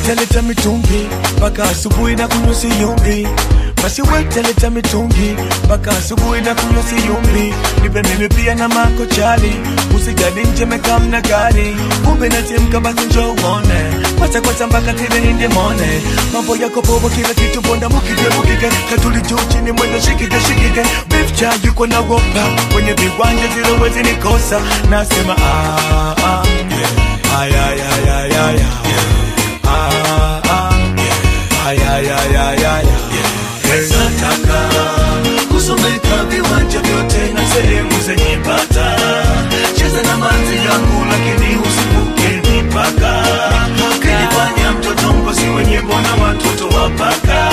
wetaleta mitungi mpaka asubuhi na kunywa siyumbi basi wetaleta mitungi mpaka asubuhi na kunywa siyumbi nipe mimi pia na mako chali usijali nje mekamna gari kumbe natimka basi njo uone kwacha kwacha mpaka tile ninde mone mambo yako bobo kila kitu bonda mukige mukige katuli juu chini mwendo shikige shikige beef cha yuko na wopa kwenye viwanja zile wezi nikosa nasema ah, ah, yeah. ay, ay, ay, ay, ay, ay. Ah, ah, yeah. ay, ay, ay, ay, ay, ay. Yeah. nataka kusomeka viwanja vyote na sehemu zenye bata cheza na manzi yangu lakini usivuke mipaka kilifanya mtoto mkosi wenye mbona watoto wapaka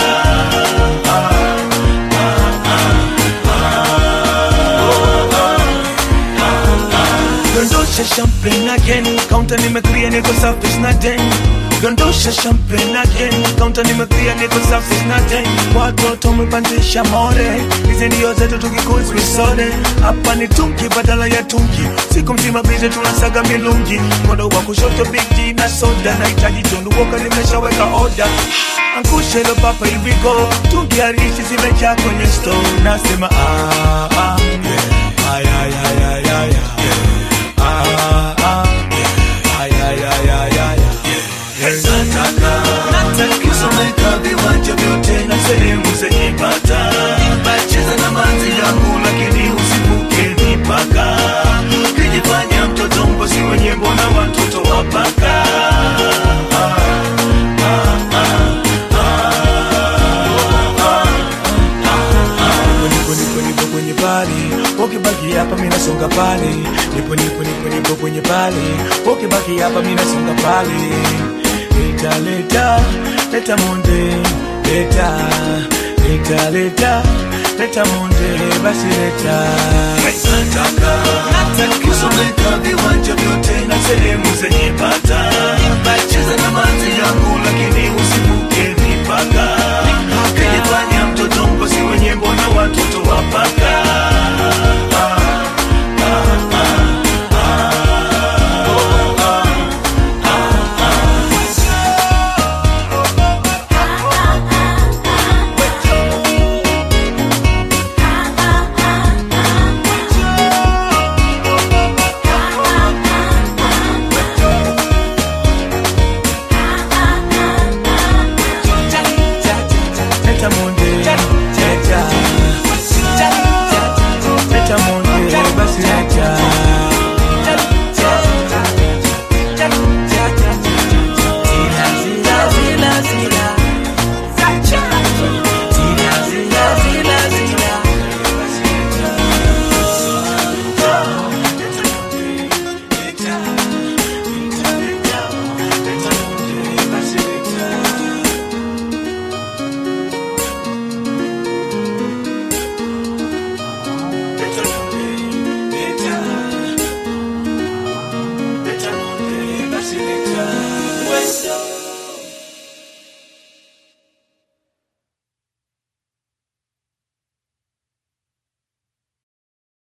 Dondosha champagne again Counter nimeclear niko safi sina den Dondosha champagne again Counter nimeclear niko safi sina den Watoto umepandisha more Hizi ndio zetu tukikuzi visode Hapa ni tunki badala ya tunki Siku mzima bize tunasaga milungi Mkono wa kushoto big G na soda Nahitaji tundu woka nimeshaweka order Angusha hilo papa hivi go Tungi harishi zimejaa kwenye store Nasema ah ah yeah Ay ay ay ay ay ay yeah. Ah ah yeah Ay ay ay ay ay ay nataka kusomeka viwanja vyote na sehemu zenye bata cheza na manzi yangu lakini usivuke mipaka kijifanya mtoto mkosi wenye mbona watoto wapaka nipo nipo nipo kwenye pale ukibaki hapa mimi nasonga pale nipo nipo nipo nipo kwenye pale ukibaki hapa mimi nasonga pale leta leta leta monde leta leta leta leta monde basi leta nataka kusomeka viwanja vyote na sehemu zenye bata cheza na manzi yangu lakini usivuke mipaka kijifanya mtoto mkosi wenye mbona watoto wapaka